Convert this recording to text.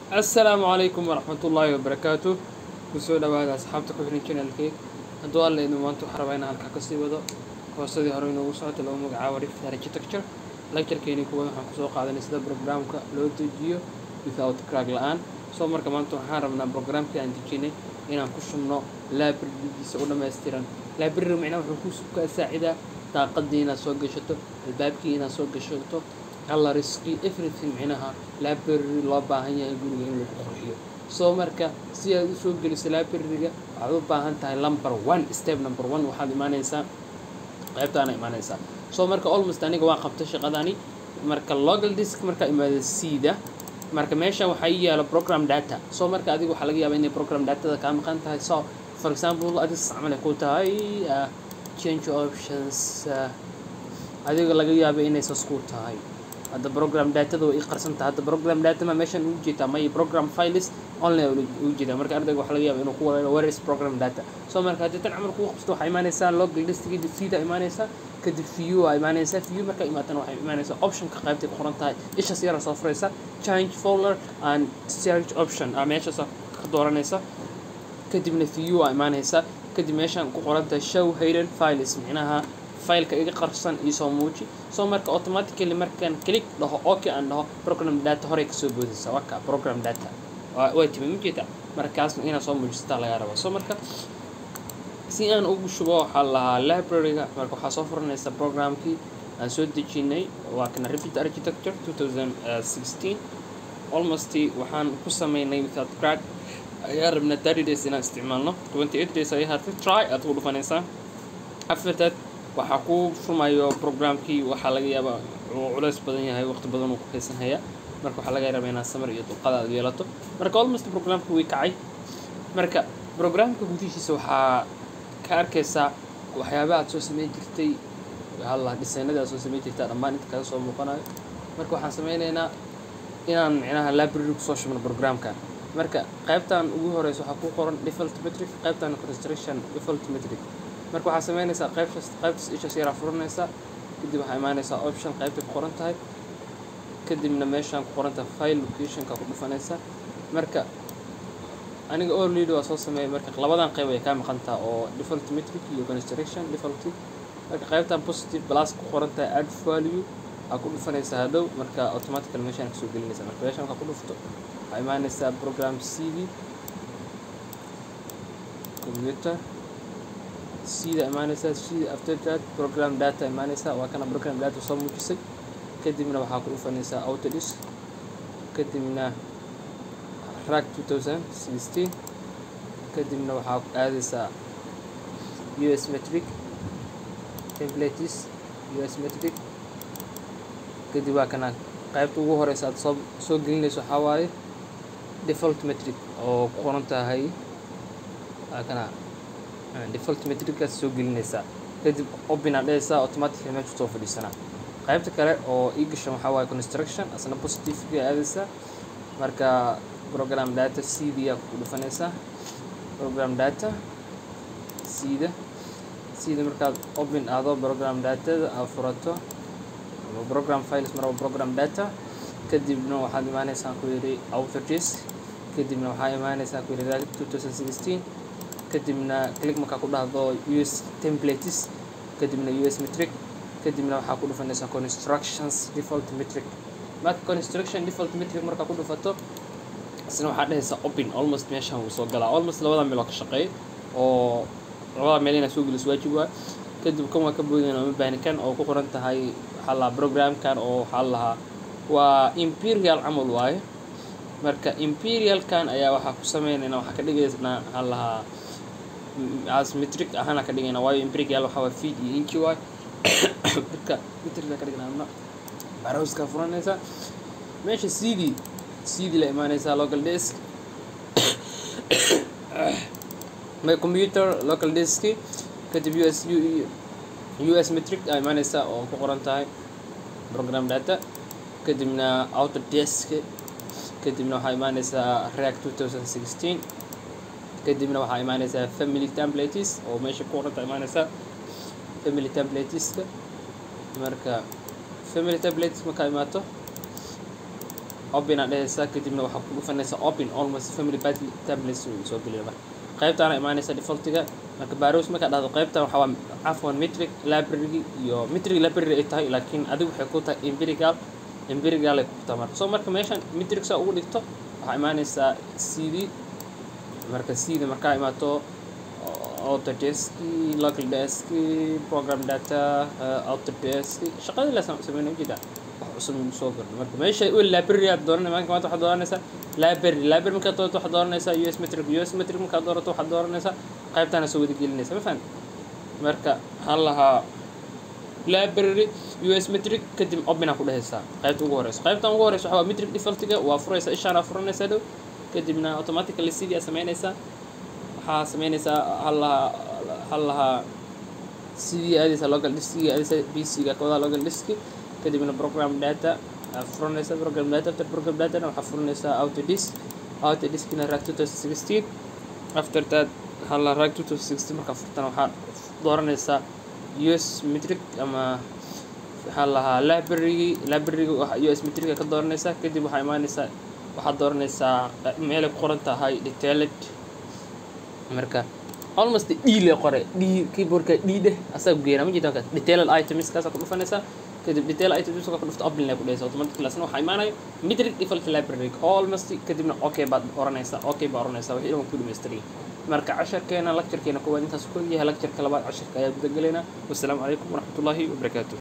assalaamu calaykum waraxmatullaahi wabarakaatu kusoo dhawaada asxaabta ku xihan channelkeyg hadduu alla idin maanta waxaa rabaa inaan halkaa kasii wado koosadii hore inoogu socota lagu magacaabo rift architecture lecturekeeni kuwaad waxaan kusoo qaadanay sida programka loo dejiyo without crack la-aan soo marka maanta waxaan rabnaa programkii aan dejinay inaan ku shubno librarygiisa u dhammaystiran library macnaha wuxuu ku kaa saacidaa daaqadii inaad soo gashato albaabkii inaad soo gashato coloriskii everything micnaha library loo baahan yahay guriga in lagu qurxiyo soo marka si aad usoo geliso libraryga waxaad u baahan tahay number one step number one waxaad imaanaysaa qaybtaana imaanaysaa soo marka almost aniga waan qabtay shaqadani marka local disk markaa imaada cda marka meeshan waxaa ii yaalo program data soo marka adiga waxaa laga yaabaa inay program datada kaa maqan tahay so for example adig camal ay ku tahay uh, change options uh, adiga laga yaaba inay sas ku tahay hadda program datada way ii qarsantahay hadda program data ma meeshan ugu jeedaa may program files online ugu jeedaa marka ardayga waxaa laga yaaba inuu ku walaalo where is program data soo marka haddii tan camal kugu qabsato waxaa imaanaysaa local diskigi sida imaanaysaa kadib view aa imaanaysaa view markaa imaatana waxay imaanaysaa optionka qaybtay ku qoran tahay ishaas yara soo furaysa change folder and search option aa meeshaas ka dooranaysa kadibna view aa imaanaysaa kadib meeshaan ku qoran tahay show hidden files micnaha fileka iga qarsan iyo soo muuji soo marka automatically markaan click dhaho okay aan dhaho program data horey kasoo boodaysa waka program data waa timi majeeda markaasna inaad soo muujisataa lagaa raba soo marka si aan ugu shubo waxaa lahaa libraryga marka waxaa soo furanaysa programkii aan soo dejinay waa kana repeat architecture 2016 almost waxaan ku sameynay without crack ayaa rabnaa 30 days inaan isticmaalno 28 days ayaa hartay try aad ku dhufanaysaa after that waxaa ku furmayo programkii waxaa laga yaabaa uu culays badan yahay waqti badan uu ku haysanhaya marka waxaa laga rabaa inaad samar iyo dulqaad aad yeelato marka almost programka way kacay marka programka gudihiisa waxaa ka arkaysaa waxyaaba aad soo sameyn jirtay halla dhisaynadii aad soo sameyn jirtaa dhammaan inta kaga soo muuqanayo marka waxaan sameynaynaa inaan micnaha library kusoo shubno programkan marka qaybtan ugu horeysa waxaa ku qoran default metric qaybtan construction default metric marka waxaa sameynaysaa qaybtaas qaybtaas ishaas yaraa furanaysaa kadib waxaa imaanaysaa option qaybtay ku qoran tahay kadibna meeshaan ku qoran tahay file locationka ku dhufanaysaa marka aniga all lead waa soo sameeyay marka labadan qayb ay kaa maqantaa oo default metric iyo construction default marka qaybtan positive plus ku qoran tahay add value aa ku dhufanaysaa hadhow marka automatical meeshaan kasoo gelinaysa marka meeshaan markaa ku dhufto waxaa imaanaysaa program cv computer sida imaanaysaa sida after that program data imaanaysaa waa kana program data soo muujisay kadibna waxaa ku dhufanaysaa autodisk kadibna rack 2016 kadibna waxaa aadaysaa us metric templates us metric kadib waa kana qaybta ugu horeysa aad soo soo gelinayso waxaa waaye default metric oo ku qoran tahay waa kana default metrickaas soo gelinaysaa kadib open aad dhehaysaa automatically meesha soo fadhiisanaa qaybta kale oo ii gashan waxaa waaye construction asna positiveka aadaysaa marka program data cd aa ku dhufanaysaa program data cda cda markaad open aado program datada aad furato ama program files maraba program data kadibna waxaad imaanaysaa ku yidhi autodisk kadibna waxaa imaanaysaa ku yidhi 2016 kadibna click markaa ku dhahdo us templates kadibna us metric kadibna waxaa ku dhufanaysaa constructions default metric marka construction default metric markaa ku dhufato isna waxaa dhehaysaa open almost meeshaan wuu soo galaa almost labada meeloo ka shaqeey oo labada meel inaad soo geliso waajib waa kadib kan waa ka boodayna uma baahni kan oo ku qoran tahay waxaa lahaa programkan oo waxaa lahaa waa imperial camal waaye marka imperialkan ayaa waxaa ku sameynayna waxaa ka dhigaysnaa waxaa lahaa as metric ahaana ka dhigayna waayo imperial waxaa waa feed iyo inchi waay marka metricka ka dhignaa barowska furanaysaa meesha cd cd la imaanaysaa local disk my computer local disk kadib us us metric aa imaanaysaa oo ku qoran tahay program data kadibna autodesk kadibna waxaa imaanaysaa react 2016 kadibna waxaa imaanaysaa family templates oo meesha ku qoranta imaanaysaa family templateska marka family templates markaa imaato open aad dhehaysaa kadibna waxaa ku dhufanaysaa open almost family tablets uu soo geliya marka qaybtaana imaanaysa defaultiga marka baros markaa dhahdo qaybtan waxaa waa cafwan metric library iyo metric library ay tahay laakiin adigu waxay ku tahay empirical empirical ay ku tahay marka so marka meeshan metric saa ugu dhigto waxaa imaanaysaa cd marka cd markaa imaato autodesk local desk program data uh, autodesk shaqadii la sameynay ujeeda wax cusub inuu soo gordho marka meesha u library aad dooranay maanta maanta waxaad dooranaysaa library library markaad doorato waxaad dooranaysaa us metric us metric markaad doorato waxaad dooranaysaa qaybtaana soo wada gelinaysa ma fahamti marka waxaan lahaa library us metric kadib opina ku dhehaysaa qaybta ugu horeysa qaybtan ugu horeysa waxaa waa metric defaultiga waa furaysaa ishaana furanaysaa dhow kadibna automatically cd aa sameynaysaa waxaa sameynaysaa hal lahaa hal lahaa cd aadaysa local diski aadaysa pc-ga kawada local diski kadibna program data aad furanaysaa program data after program datana waxaa furanaysaa autodisk autodiskina rack 2016 after that hal lahaa rack 2016 markaa furtana waxaa dooranaysaa us metric ama waxaa lahaa library library us metrica ka dooranaysaa kadib waxaa imaanaysaa waxaad dooranaysaa meelay ku qoran tahay detailed marka almost d le qore d keyboardka d dheh asaa ku geena ma jirta markaas detailed items kaasaa ku dhufanaysaa kadib detail items ka dhufta open lay ku dhehaysa automatically asna waxaa imaanayo metric default library almost kadibna okay baad oranaysaa okay baa oranaysaa wixii dhan ku dhamaystiray marka casharkeena lecturekeena koowaad intaas ku yahay lectureka labaad casharka ayaa guda gelaynaa wassalaamu calaykum waraxmatullaahi wabarakaatuh